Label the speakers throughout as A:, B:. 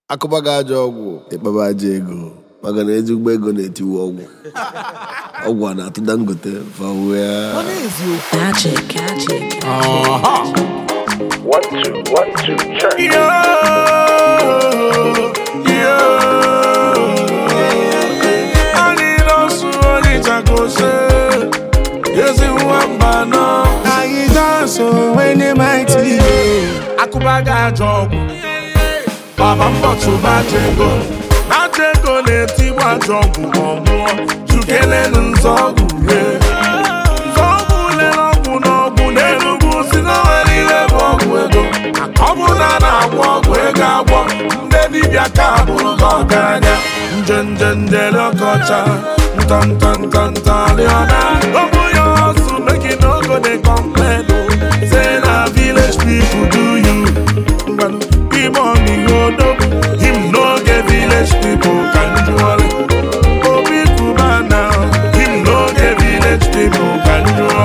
A: akụba gị ajọ ọgwụ ịkpaba aja ego maka na ezigbo ego na-etiwe ọgwụ ọgwụ a na-atụ dangote fawia
B: Magic, magic.
C: One, two, one, two, check.
D: anyị nọsụ onye chakose ezi nwamba nọ anyị dansụ onye maiti akụba gị ajọ ọgwụ baba mbọtụba jego ajego na-etigbu ajọ ọgwụ ọmụọ chukelenu nzọgwụ ye nzọgwụ lere ọgwụ n'ọgwụ n'enugwu si na nwere ihe bụ ọgwụ ego ọ bụ na a na-agwọ ọgwụ ego agwọ ndị dibịa ka bụrụ gị ọgaranya nje nje njele ọkọcha ntọntọntọntọrịọna ọbụ ya ọsụ make you no go dey complain o say na village people do you ngwanụ ime ọmịihodo him no get village people ka njụọrị obi kuba na him no get village people ka njụọ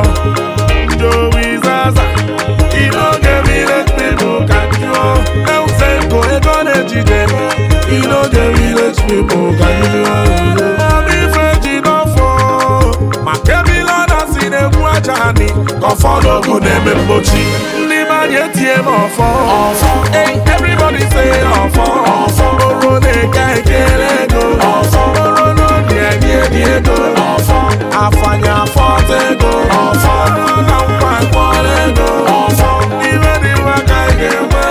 D: Joey Zaza he no get village people ka njụọ Elsenko ego na-ejide he no get village people ka njụọ Obi Feji n'ọfọ maka ebile ọ na-asị na-egbu aja anyị ka ọfọ n'ogu na-eme mgbochi ndị mmanya etie m ọfọ Hey, everybody say ọfọ oro na-eke ekele ego oro n'obi enyi enyi ego afanya afọta ego ọrụ na nkwa nkwọrọ ego iwe dị mma ka ị ga-enwe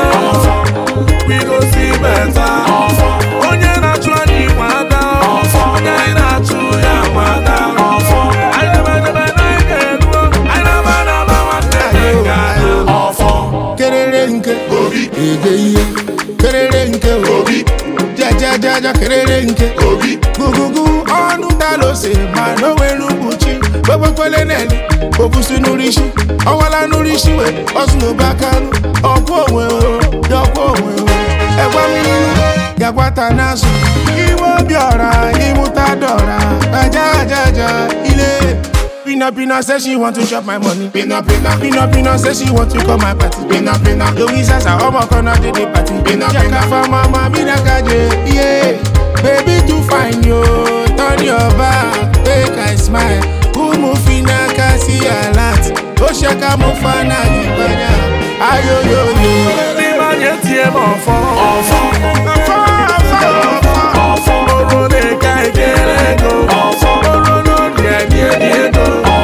D: we go see better onye na-achụ anyị nwe ada onye anyị na-achụ ya nwe ada anyị debedebe na anyị ga-eruo anyị na-aba na-aba nwanne anyị ga-ada ọfọ
E: kerere nke obi ege ihe kerere nke obi jajajaja kerere nke obi gugugu ọnụ dalose ma n'onwere mkpuchi gbebekwele neli obusi n'urisi ọwala n'urisi we ọsụnobe akanụ ọkwụ onwe o yọkwụ onwe o ẹgwa mmiri gagwata n'azụ iwe obi ọra ịmụta dọra aja aja aja ile Pina Pina say she want to chop my money. Pina Pina. Pina Pina say she want to come my party. Pina Pina. Louisa sa ọmọ kan náà dédé party. Pina Pina. Jaka fa mama mi na kaje. Yeah. Baby too fine yo. Turn your back. Make I smile. Kumu fina kasi alat. Ó ṣe ká mo fa náà nígbàdà. Ayoyoyo.
D: ndị mmanya etie m ọfọ ọfọ
E: Ọfọ ọfọ ọfọ.
D: oro na-eke ekele ego oro n'obi enyi enyi ego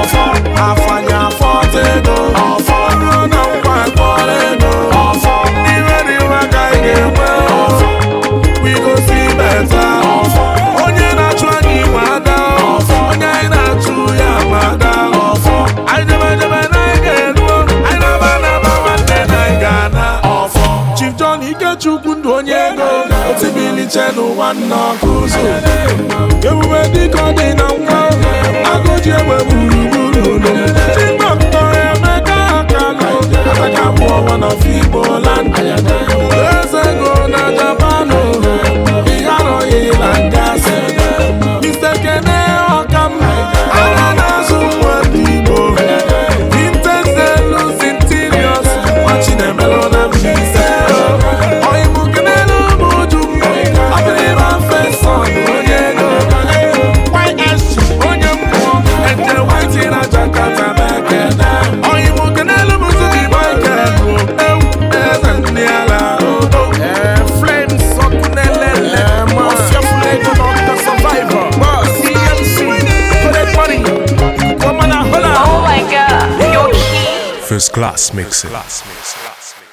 D: afanya afọta ego ọrụ na nkwa nkwọrọ ego iwe dị mma ka ị ga-enwe we go see better onye na-achụ anyị nwe ada onye anyị na-achụ ya nwe ada anyị debedebe na anyị ga-eruo anyị na-aba na-aba nwanne na anyị ga-ana Chief John Ikechukwu ndụ onye ego otibiliche n'ụwa nna ọkụ ụzọ ebube dịka ọ dị na nwa agụji egbe gburugburu ụlọ chibọktọ emeka akalụ ataka abụọ wana figbo land eze ego na japanụ ihe arọghị na ngasị Mr. Kene ọkam anya na-azụ nwa ndị Igbo Vintage Zelus Interiors Wachi na-emelụ na Mbaise Oyibo kenelu bụ uju Abịrịba Feson onye ego YSG onye mmụọ Eje Whitey na Jakarta na-ekene Oyibo kenelu bụ Zubi Michael bụ ewu eze ndị ala odo Flames ọkụ na-elele Mafia Fulego Dr. Survivor CMC Collect Money Woman a hola
B: Oh my god, you're key.
F: First class mixing.